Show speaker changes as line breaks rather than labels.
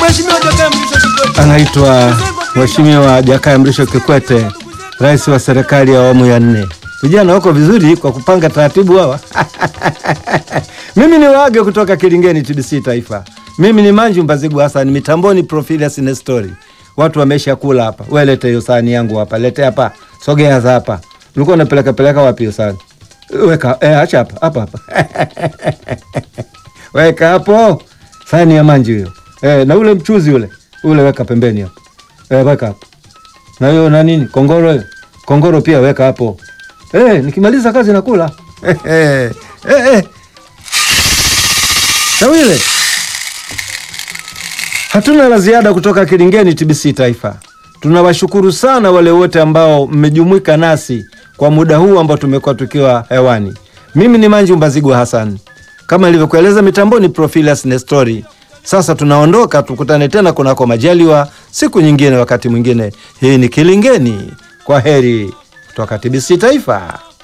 Mheshimiwa Jakaya Mrisho Kikwete.
anaitwa Mheshimiwa Jakaya Mrisho Kikwete, rais wa serikali ya awamu ya nne. Vijana wako vizuri kwa kupanga taratibu hawa. Mimi ni waage kutoka Kilingeni, TBC Taifa. Mimi ni Manju Mbazigu Hassan, mitamboni Profilius Nestori. Watu wamesha kula hapa. Wewe lete hiyo sahani yangu hapa, lete hapa, sogea za hapa. Ulikuwa unapeleka peleka wapi hiyo sahani? Weka eh, acha hapa hapa hapa. Weka hapo sahani ya Manju hiyo. Eh, na ule mchuzi ule ule weka pembeni hapo. Eh, weka hapo. Na hiyo na nini? Kongoro hiyo. Kongoro pia weka hapo. Eh, nikimaliza kazi nakula. Eh, eh, eh, eh. Tawile. Hatuna la ziada kutoka Kilingeni TBC Taifa. Tunawashukuru sana wale wote ambao mmejumuika nasi kwa muda huu ambao tumekuwa tukiwa hewani. Mimi ni Manju Mbazigu Hassan, kama ilivyokueleza mitamboni Profilius Nestori. Sasa tunaondoka, tukutane tena kunako majaliwa siku nyingine, wakati mwingine. Hii ni Kilingeni. Kwa heri kutoka TBC Taifa.